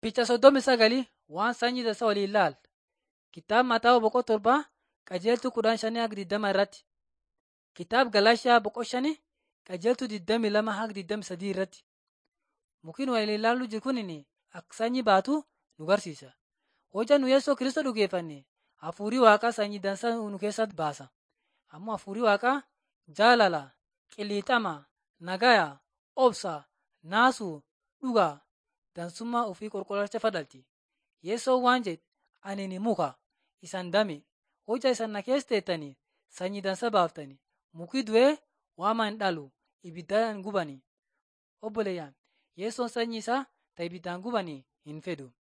Picha soddomi sagalii waan sanyii dansaa waliin ilaala. Kitaaba Mataa boqoo torbaa qajeeltuu kudhan shanii haga digdama irratti. Kitaaba Galaashiyaa boqoo shanii qajeeltuu digdami lama haga digdami sadii irratti. Mukiin waliin ilaaluu jiru kunin akka sanyii baatu nu barsiisa. Hojja nu Yesuus Kiristoos dhugeeffanne hafuurii waaqaa sanyii dansaa nu keessatti baasa. Ammoo hafuurii waaqaa jaalala, qiliixama, nagaya, obsa, naasuu, dhugaa, dansummaa ofii qulqullacha fadhalti. Yesoon waan jedhe ani ni muka isan dame hojja isan na keessa teettanii sanyii dansa baaftanii mukii du'ee waama hin dhalu ibiddaan gubani. Obboleeyyaan Yesoon sanyii isaa ta ibiddaan gubanii hin fedhu.